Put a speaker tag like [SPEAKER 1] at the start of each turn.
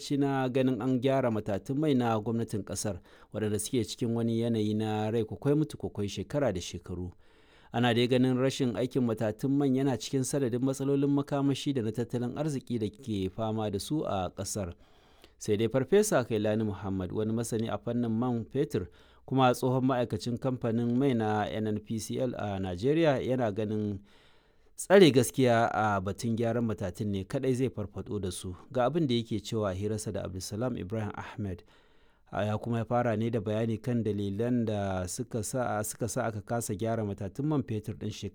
[SPEAKER 1] lokaci na ganin an gyara matatun mai na gwamnatin ƙasar waɗanda suke cikin wani yanayi na rai kwakwai mutu kwakwai shekara da shekaru ana dai ganin rashin aikin matatun man yana cikin sanadin matsalolin makamashi da na tattalin arziki da ke fama da su a ƙasar sai dai farfesa kailani muhammad wani masani a fannin man fetur kuma tsohon ma'aikacin kamfanin mai na nnpcl a najeriya yana ganin tsare gaskiya a batun gyaran matatun ne kadai zai farfado da su ga abin da yake cewa hirarsa da abdulsalam ibrahim ahmed ya kuma fara ne da bayani kan dalilan da suka sa aka kasa gyara matatun man fetur din shekara